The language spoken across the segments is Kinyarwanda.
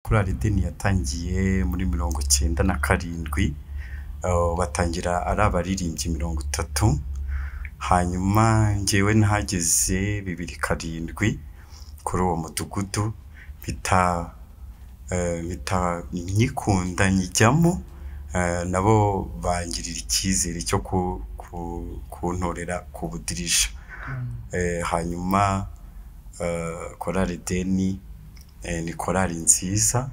korari idini yatangiye muri mirongo icyenda na karindwi, batangira ari abaririmbyi mirongo itatu, hanyuma njyewe nahageze bibiri karindwi kuri uwo mudugudu, mpita nyikunda nyijyamo, nabo bangirira icyizere cyo kuntorera ku budirishya, hanyuma korari ideni ni korari nziza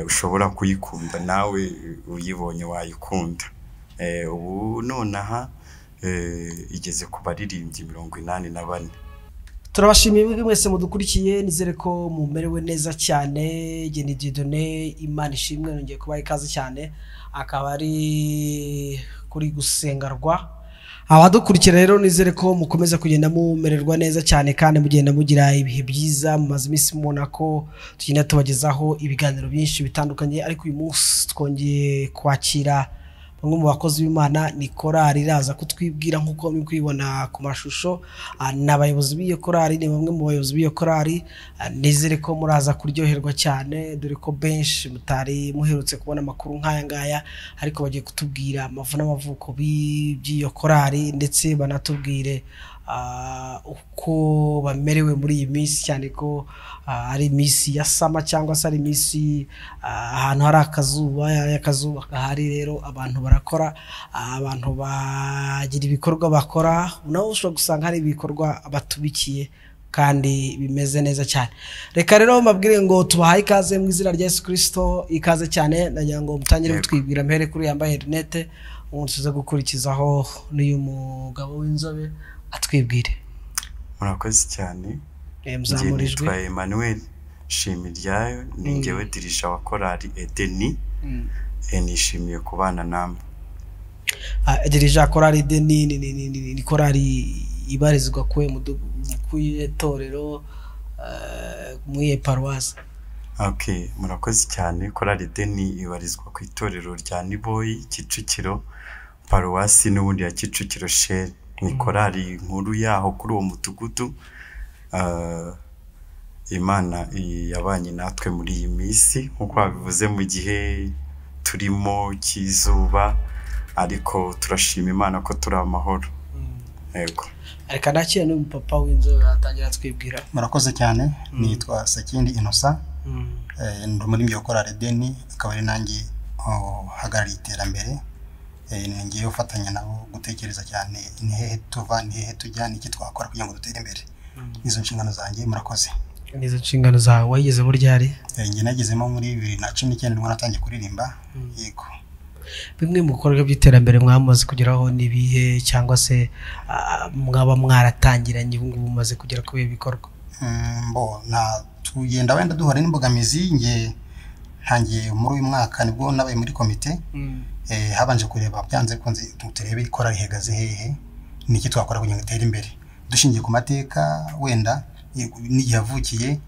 ushobora kuyikunda nawe uyibonye wayikunda, ubu nonaha igeze ku baririmbyi mirongo inani na bane. turabashimiye mwese mudukurikiye nizere ko mumerewe neza cyane genda didone imana ishimwe yongeye kubaha ikaze cyane akaba ari kuri gusengarwa abadukurikira rero nizere ko mukomeza kugenda mumererwa neza cyane kandi mugenda mugira ibihe byiza mumaze iminsi mubona ko tugenda tubagezaho ibiganiro byinshi bitandukanye ariko uyu munsi twongeye kwakira bamwe mu bakozi b'imana ni korari iraza kutwibwira nk'uko muri kubibona ku mashusho ah, ni abayobozi b'iyo korari ni bamwe mu bayobozi b'iyo korari ah, nizere ko muraza kuryoherwa cyane dore ko benshi mutari muherutse kubona amakuru nk'aya ngaya ariko bagiye kutubwira amavu n'amavuko bi- by'iyo korari ndetse banatubwire ah, uko bamerewe muri iyi minsi cyane ko ah, ari iminsi ya sama cyangwa se ari iminsi ah, ahantu hari akazuba akazuba gahari rero abantu barakora ah, abantu bagira ibikorwa bakora nawe ushobora gusanga hari ibikorwa batubikiye kandi bimeze neza cyane reka rero mbabwire ngo tubahaye ikaze mu izina rya Yesu Kristo ikaze cyane nagira ngo mutangire mutwibwira mpere kuri yambaye rinete umuntu tuza gukurikizaho n'uyu mugabo w'inzobe atwibwire Murakoze cyane, Eh, njye muzamurijwe nitwa Emmanuel Nshimiyiryayo, ni njyewe dirisha wa korari edeni, Mm. eh, nishimiye kubana namwe. Ah, dirija korari de ni ni ni ni ni ni korari ibarizwa kuwe mutorero muye paruwasi Okay, murakoze cyane korari deni ibarizwa ku itorero rya Niboyi Kicukiro paruwasi n'ubundi ya Kicukiro sheri ni korari nkuru yaho kuri uwo mudugudu Ah, imana i- yabanye natwe muri iyi minsi nk'uko babivuze mu gihe turimo cy'izuba ariko turashima imana ko turi amahoro yego reka nakira n'uyu papa w'inzobe atangira atwibwira murakoze cyane nitwa Sekindi Innocent eh, ndi muri iyo korari deni akaba ari nanjye uhagarariye iterambere eh, ni ngiye ufatanya nabo gutekereza cyane ni hehe tuva ni hehe tujya n'iki twakora kugira ngo dutere imbere nizo nshingano zanjye murakoze n'izo nshingano zawe wayigeze muri ryari Eh, njye nagezemo muri bibiri na cumi n'icyenda nibwo natangiye kuririmba yego bimwe mu bikorwa by'iterambere mwamaze kugeraho n'ibihe cyangwa se ah, mwaba mwaratangiranye ubu ngubu mumaze kugera kuri ibi bikorwa Mm, bo na tugenda wenda duhura n'imbogamizi nge ntangiye muri uyu mwaka nibwo nabaye muri komite eh, habanje kureba byanze bikunze tu- turebe ikora rihagaze hehe niki twakora kugira ngo itere imbere dushingiye ku mateka wenda yego, n'igihe yavukiye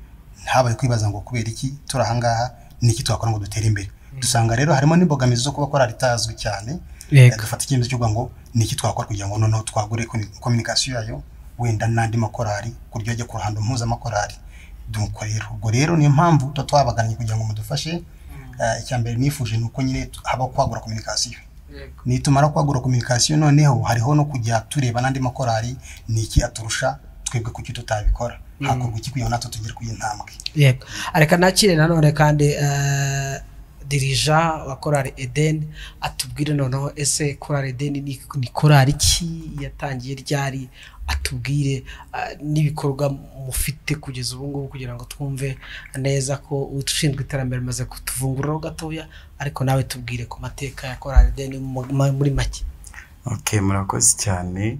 habaye kwibaza ngo kubera iki turi ahangaha niki twakora ngo dutere imbere dusanga rero harimo n'imbogamizi zo kuba korari itazwi cyane Yego. dufata icyemezo cyo kuvuga ngo ni iki twakora kugira ngo noneho twagure komi- kominikasiyo yayo wenda n'andi makorari ku buryo ajya ku ruhando mpuzamakorari nuko rero ubwo rero niyo mpamvu tuba twabagannye kugira ngo mudufashe Eh, icya mbere nifuje ni uko nyine tu- haba kwagura kominikasiyo nitumara kwagura kominikasiyo noneho hariho no kujya tureba n'andi makorari ni iki aturusha twebwe kuki tutabikora hakorwa iki kugira ngo natwe tugere ku intambwe yego reka nakire nanone kandi eh, dirija wa korari edeni atubwire noneho ese korari edeni ni, ni korari ki yatangiye ryari atubwire eh, n'ibikorwa mufite kugeza ubu ngubu kugira ngo twumve neza ko ushinzwe iterambere maze kutuvunguriraho gatoya ariko nawe tubwire ku mateka ya korari edeni mu- ma- muri make Okay, murakoze cyane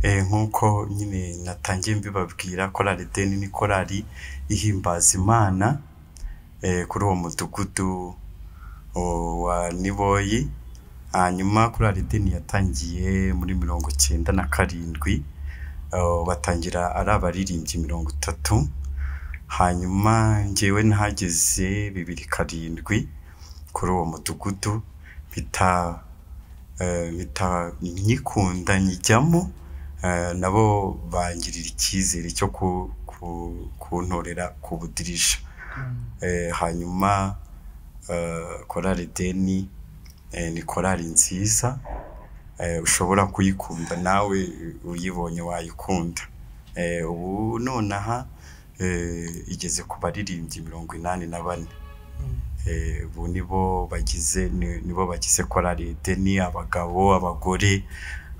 Eh, nk'uko nyine natangiye mbibabwira korari deni ni korari ihimbaza imana eh, kuri uwo mudugudu o- wa niboyi hanyuma korari deni yatangiye muri mirongo cyenda na karindwi Oh, batangira ari abaririmbyi mirongo itatu hanyuma njyewe nahageze bibiri karindwi kuri uwo mudugudu mpita eh, mpita nyikunda nyijyamo eh, nabo bangirira icyizere cyo ku- ku- kuntorera ku budirishya hanyuma korari deni ni korari nziza ushobora kuyikunda nawe uyibonye wayikunda ubu nonaha igeze ku baririmbyi mirongo inani na bane ubu nibo bagize nibo bagize korari deni abagabo abagore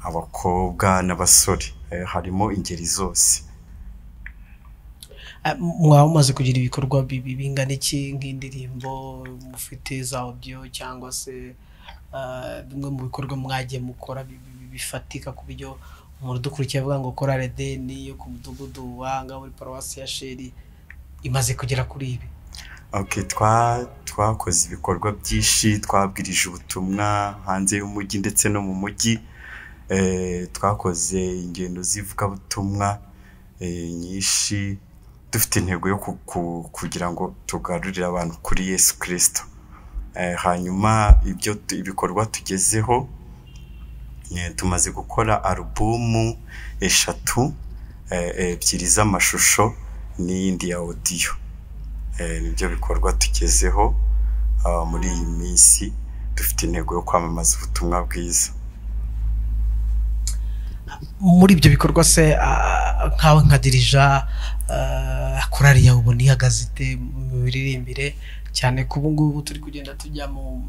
abakobwa n'abasore harimo ingeri zose mwaba mumaze kugira ibikorwa bingana iki nk'indirimbo mufite za odiyo cyangwa se bimwe mu bikorwa mwagiye mukora bifatika ku buryo umuntu udukurikiye avuga ngo korari deni yo ku mudugudu wa muri paruwasi ya sheri imaze kugera kuri ibi oke twakoze ibikorwa byinshi twabwirije ubutumwa hanze y'umujyi ndetse no mu mujyi twakoze ingendo z'ivugabutumwa nyinshi dufite intego yo kugira ngo tugarurire abantu kuri yesu kirisito hanyuma ibyo ibikorwa tugezeho tumaze gukora alubumu eshatu ebyiri z'amashusho n'iyindi ya odiyo nibyo bikorwa tugezeho muri iyi minsi dufite intego yo kwamamaza ubutumwa bwiza muri ibyo bikorwa se nkawe nka dirija korari yawe ubona ihagaze ite mu miririmbire cyane ko ubu ngubu turi kugenda tujya mu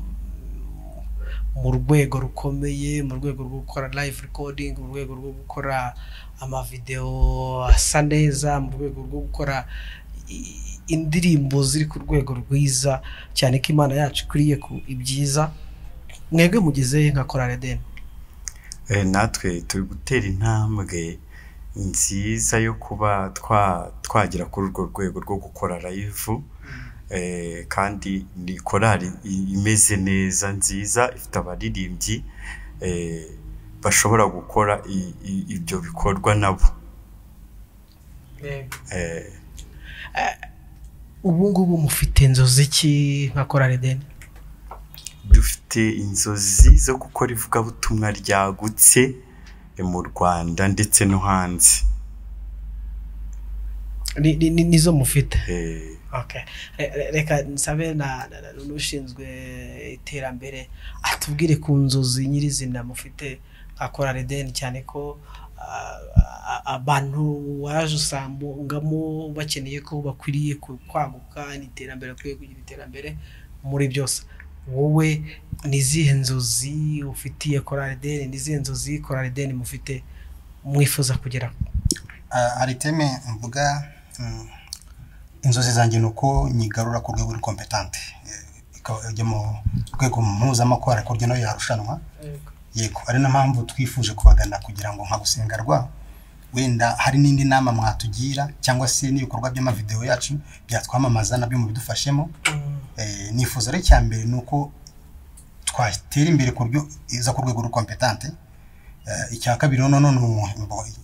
rwego rukomeye mu rwego rwo gukora live recording mu rwego rwo gukora amavidewo asa neza mu rwego rwo gukora indirimbo ziri ku rwego rwiza cyane ko imana yacu ikwiriye ku ibyiza mwebwe mugeze nka korari deni natwe turi gutera intambwe nziza yo kuba twagera kuri urwo rwego rwo gukora rayivu kandi ni korari imeze neza nziza ifite abaririmbyi bashobora gukora ibyo bikorwa nabo ubu ngubu mufite inzozi ki nka korari deni dufite inzozi zo gukora ivugabutumwa ryagutse mu rwanda ndetse no hanze nizo mufite reka nsabe n'ushinzwe iterambere atubwire ku nzozi nyirizina mufite nka korari deni cyane ko abantu waje usangamo bakeneye ko bakwiriye kwaguka n'iterambere bakwiye kugira iterambere muri byose wowe ni izihe nzozi ufitiye korari deni ni izihe nzozi korari deni mufite mwifuza kugera hari iteme mvuga inzozi zanjye ni uko nyigarura ku rwego rw'ikompetante ikajya mu rwego mpuzamakorari ku buryo nayo yarushanwa yego ari na mpamvu twifuje kubagana kugira ngo nka gusengerwa wenda hari n'indi nama mwatugira cyangwa se n'ibikorwa by'amavidewo yacu byatwamamaza nabyo mubidufashemo nifuza ari icya mbere ni uko twatera imbere ku buryo iza ku rwego rw'ikompetante icya kabiri noneho ni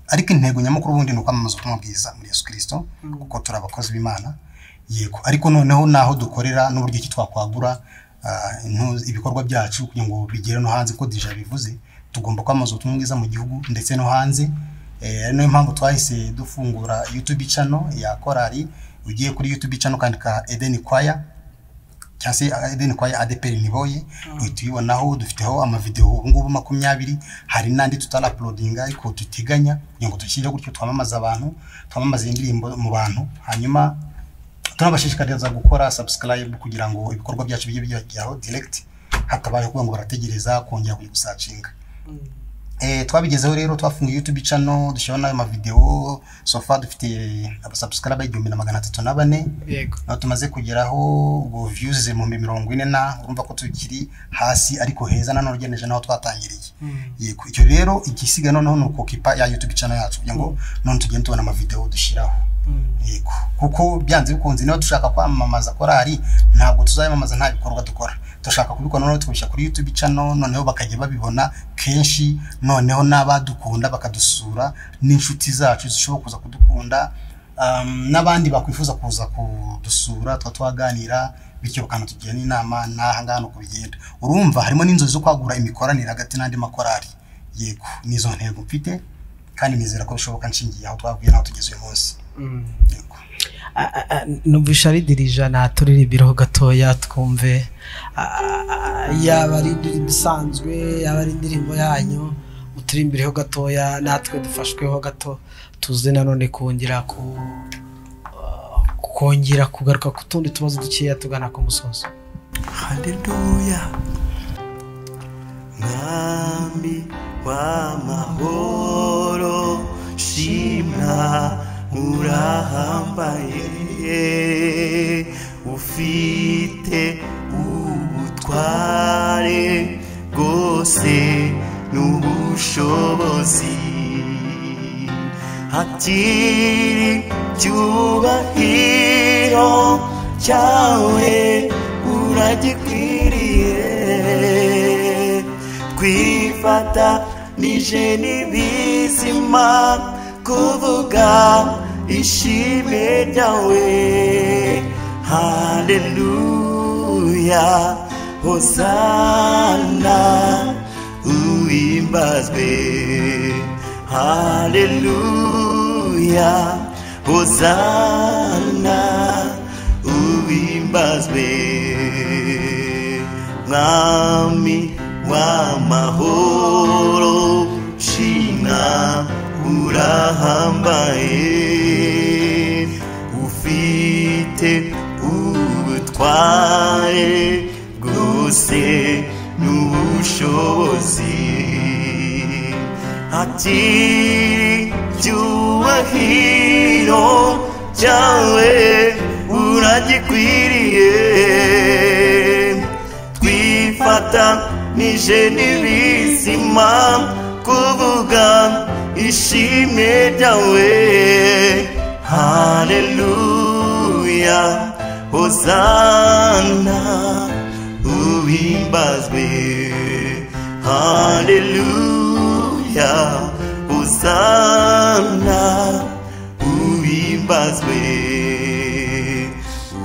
ariko intego nyamukuru ubundi ni ukwamamaza ubutumwa bwiza muri yesu kirisito kuko turi abakozi b'imana yego ariko noneho n'aho dukorera n'uburyo ki twakwagura ibikorwa byacu kugira ngo bigere no hanze ko dija bivuze tugomba kwamamaza ubutumwa bwiza mu gihugu ndetse no hanze ari nayo mpamvu twahise dufungura yutubi cano ya korari ugiye kuri yutubi cano ukandika edeni kwaya cyangwa se edeni kwaya adeperi niboye uhita uyibonaho dufiteho amavidewo ubungubu makumyabiri hari n'andi tutarapulodinga ariko duteganya kugira ngo dushyireho gutyo twamamaza abantu twamamaza indirimbo mu bantu hanyuma tunabashishikariza gukora sabusikarayibu kugira ngo ibikorwa byacu bijye bijyaho diregiti hatabaye kuvuga ngo barategereza kongera kujya gusacinga twabigezeho rero twafunguye yutubi cano dushyiraho n'ayo mavidewo sofa dufite abasabusikarabe igihumbi na magana atatu na bane aho tumaze kugeraho ubwo viyuze mu mirongo ine na urumva ko tukiri hasi ariko heza nanone ugeneje n'aho twatangiriye yego icyo rero igisiga noneho ni ukukipa ya yutubi cano yacu kugira ngo none tugende tubona amavidewo dushyiraho yego kuko byanze bikunze niba dushaka kwamamaza korari ntabwo tuzayamamaza nta bikorwa dukora dushaka kubikora noneho tukabishyira kuri yutubi cano noneho bakajya babibona kenshi noneho n'abadukunda bakadusura n'inshuti zacu zishobora kuza kudukunda n'abandi bakwifuza kuza kudusura tuba twaganira bityo bakanatugira n'inama n'aha ngaha uko bigenda urumva harimo n'inzozi zo kwagura imikoranire hagati n'andi makorari yego n'izo ntego mfite kandi nizera ko bishoboka nshingiye aho twavuye n'aho tugeze uyu munsi numvisha ridirija naturirimbireho gatoya twumve yaba ari indirimbo isanzwe yaba ari indirimbo yanyu muturimbireho gatoya natwe dufashweho gato tuze nanone kongera ku kongera kugaruka ku tundi tubazo dukeya tugana ku musozo haleluya mwami w'amahoro shimwa urahambaye ufite ubutware bwose n'ubushobozi hakiri icyubahiro cyawe uragikwiriye twifata nije n'ibizima kuvuga ishimwe ryawe haleluya hosana uhimbazwe haleluya hosana uhimbazwe mwami w'amahoro shimwa urahambaye ufite ubutware bwose n'ubushobozi hakiri icyubahiro cyawe uragikwiriye twifata nije n'ibizima kuvuga ishimwe ryawe haleluya hosana uhimbazwe haleluya hosana uhimbazwe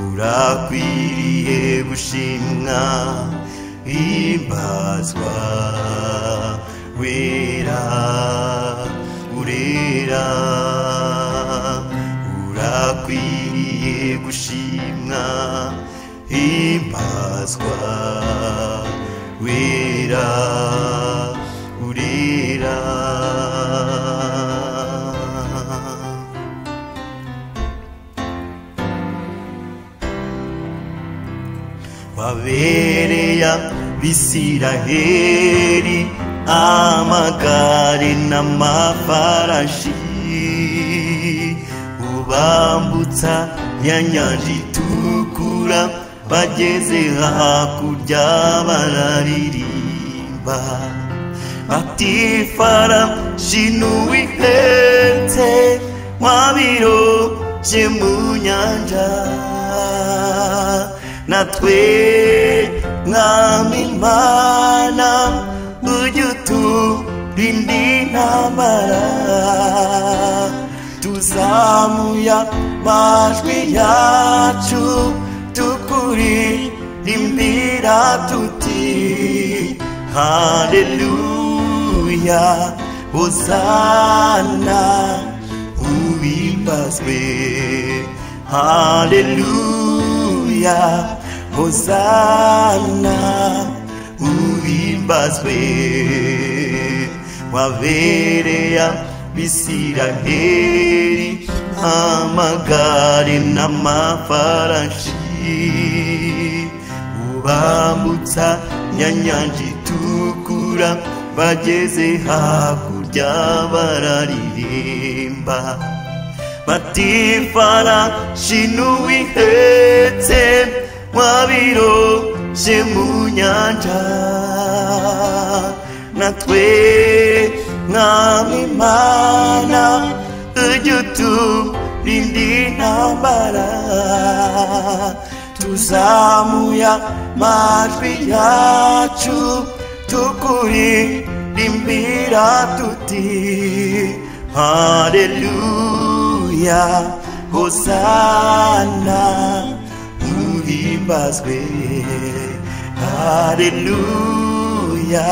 urakwiriye gushimwa himbazwa wera urera urakwiriye gushimwa himbazwa wera urera wabereye abisiraheri amagare n'amafarashi ubambutsa ya nyanja itukura bageze hakurya bararirimba batifara jinuwihetse mwabiro bye mu nyanja natwe mwami imana ujya uturinda intambara tuzamuya amajwi yacu tukuririmbira tuti haleluya hosana uhimbazwe haleluya hosana uhimbazwe wabereya bisiraheri amagare n'amafarashi ubambutsa nyanyanja itukura bageze hakurya bararirimba batifarashi n'uwihetse mwabiro je mu nyanja natwe mwami imana ujya uturinda intambara tuzamuya amajwi yacu tukuririmbira tuti haleluya hosana uhimbazwe haleluya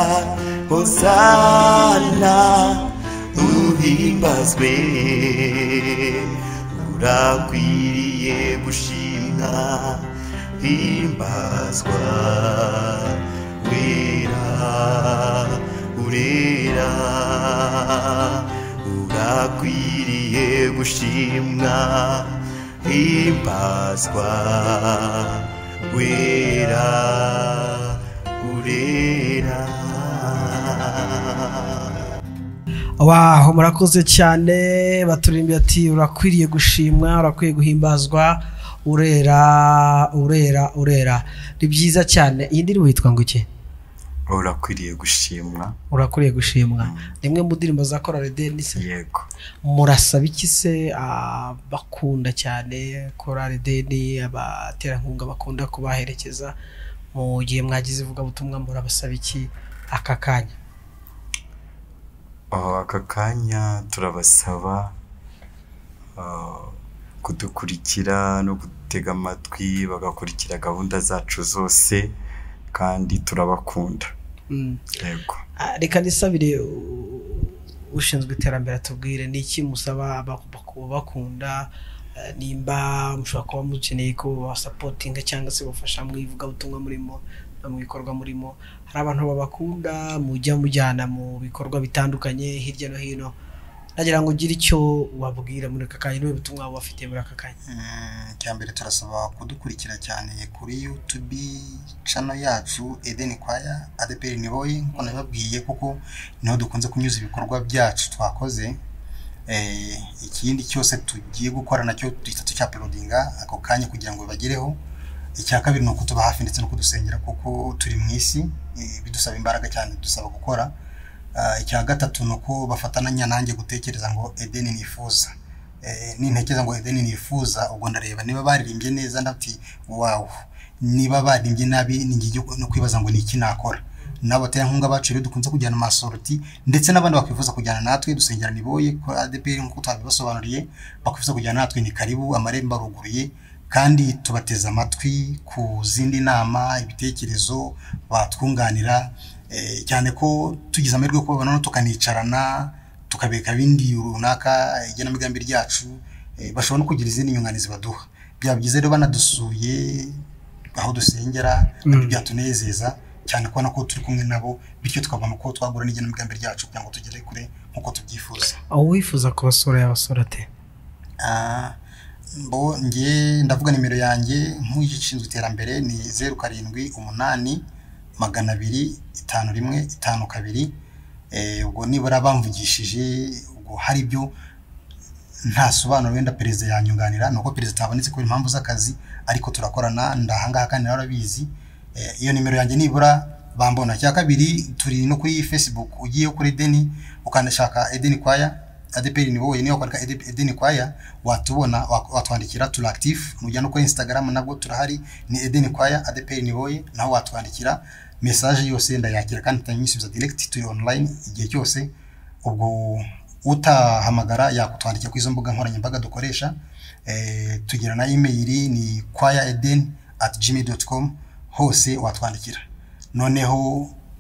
hosana uhimbazwe urakwiriye gushimwa himbazwa wera urera urakwiriye gushimwa himbazwa wera urera waho murakoze cyane baturimbi ati urakwiriye gushimwa urakwiye guhimbazwa urera urera urera ni byiza cyane iyi ndirimbo yitwa ngo iki urakwiriye gushimwa urakwiriye gushimwa ni imwe mu ndirimbo za korali denise yego murasaba iki se abakunda cyane korali deni abaterankunga bakunda kubaherekeza mu gihe mwagize ivugabutumwa murabasaba iki aka kanya Aho aka kanya turabasaba ah, kudukurikira no gutega amatwi bagakurikira gahunda zacu zose kandi turabakunda Mm. yego Ah, reka nisabire u- ushinzwe iterambere atubwire ni iki musaba aba- baku- bakunda eh, nimba mushobora kuba mukeneye ko basapotinga cyangwa se bafasha mu ivugabutumwa murimo no mu bikorwa murimo hari abantu babakunda mujya mujyana mu bikorwa bitandukanye hirya no hino nagira ngo ugire icyo wabwira muri aka kanya niba ubutumwa waba ufite muri aka kanya Mm, icya mbere turasaba kudukurikira cyane kuri yutubi cano yacu edeni kwaya adeperi niboyi nkuko nabibabwiye kuko niho dukunze kunyuza ibikorwa byacu twakoze Eh, ikindi cyose tugiye gukora nacyo duhita tucyapolodinga ako kanya kugira ngo bibagereho icya kabiri ni ukutuba hafi ndetse no kudusengera kuko turi mu isi eh, bidusaba imbaraga cyane dusaba gukora Ah, icya gatatu ni uko bafatanya nanjye gutekereza ngo edeni nifuza Eh, nintekereza ngo edeni nifuza ubwo ndareba niba baririmbye neza ndati wawu niba baririmbye nabi ninjye no kwibaza ngo ni iki nakora nabo baterankunga bacu rero dukunze kujyana amasoroti ndetse n'abandi bakwifuza kujyana natwe dusengera niboye kuri adeperi nk'uko twabibasobanuriye bakwifuza kujyana natwe ni karibu amarembo aruguruye kandi tubateze amatwi ku zindi nama ibitekerezo batwunganira eh, cyane ko tugize amahirwe yo kubabona tukanicarana tukabika ibindi runaka eh, igenamigambi ryacu eh, bashobora no kugira izindi nyunganizi baduha byaba byiza rero banadusuye aho dusengera Mm. byatunezeza cyane kubona ko turi kumwe nabo bityo tukabona uko twagura n'igenamigambi ryacu kugira ngo tugere kure nk'uko tubyifuza aho wifuza kubasura yabasura ate Ah, bo nge ndavuga nimero yanjye nk'ushinzwe iterambere ni zeru karindwi umunani magana abiri itanu rimwe itanu kabiri Eh, ubwo nibura bamvugishije ubwo hari ibyo nta sobanuro wenda perezida yanyunganira ni uko perezida atabonetse kubera impamvu z'akazi ariko turakorana ndahangaha kandi nawe arabizi Eh, iyo nimero yanjye nibura bambona cya kabiri turi no kuri facebook ugiye kuri deni ukanashaka edeni kwaya adeperi ni wowe niyo kwandika Ede- edeni kwaya watubona wak- watwandikira turi active nujya no kuri instagram nabwo turahari ni edeni kwaya adeperi ni wowe naho watwandikira message yose ndayakira kandi ndanyisubiza direct turi online igihe cyose ubwo utahamagara yakutwandikira kuri izo mbuga nkoranyambaga dukoresha eh, tugira na email ni kwaya eden at gmail.com hose watwandikira noneho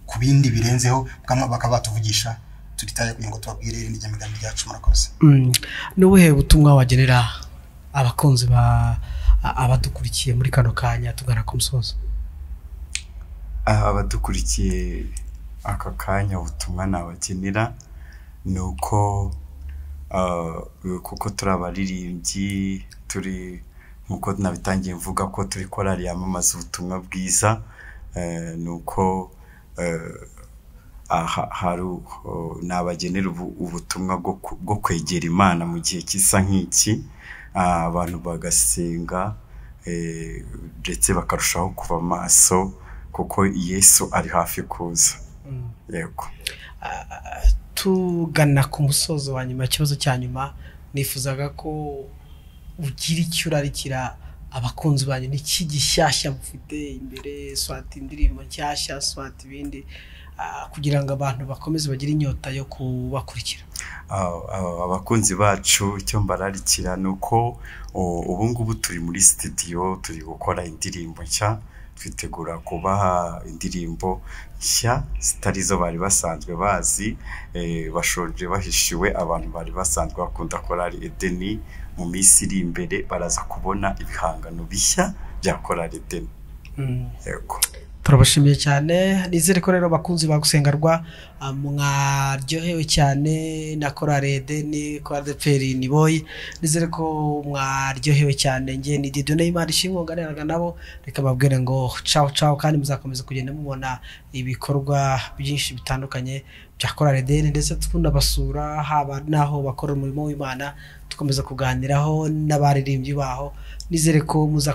ku bindi birenzeho bakaba bakaba batuvugisha turitaye kugira ngo tubabwire irindi ryamigambi ryacu murakoze Mm. ni ubuhe butumwa wagenera abakunzi ba a- abadukurikiye muri kano kanya tugana ku musozo Ah, abadukurikiye aka kanya ubutumwa nabagenera ni uko ah, kuko turi abaririmbyi turi nk'uko nabitangiye mvuga ko turi korali yamamaza ubutumwa bwiza eh, ni uko eh, aha- hari u- ho- nabagenera ubu- ubutumwa bwo ku- bwo kwegera imana mu gihe kisa nk'iki Ah, abantu bagasenga eh, ndetse bakarushaho kuba maso kuko yesu ari hafi kuza yego tugana ku musozo wa nyuma ikibazo cya nyuma nifuzaga ko ugira icyo urarikira abakunzi banyu n'iki gishyashya mufite imbere swati indirimbo nshyashya swati ibindi ah, kugira ngo abantu bakomeze bagire inyota yo kubakurikira Ah, ah, abakunzi bacu icyo mbararikira ni uko o, ubu ngubu turi muri sitidiyo turi gukora indirimbo nshya twitegura kubaha indirimbo nshya zitari zo bari basanzwe bazi eh, bashonje bahishiwe abantu bari basanzwe bakunda korari edeni mu minsi iri imbere baraza kubona ibihangano bishya bya korari edeni yego turabashimiye cyane nizere ko rero bakunzi bagusengerwa mwaryohewe cyane na korari edeni korari deperi ni boyi nizere ko mwaryohewe cyane nge ni dido n'imana ishimwe nganiraga nabo reka babwire ngo cawo cawo kandi muzakomeza kugenda mubona ibikorwa byinshi bitandukanye bya korari edeni ndetse tunabasura haba n'aho bakora umurimo w'imana dukomeza kuganiraho n'abaririmbyi baho nizere ko muza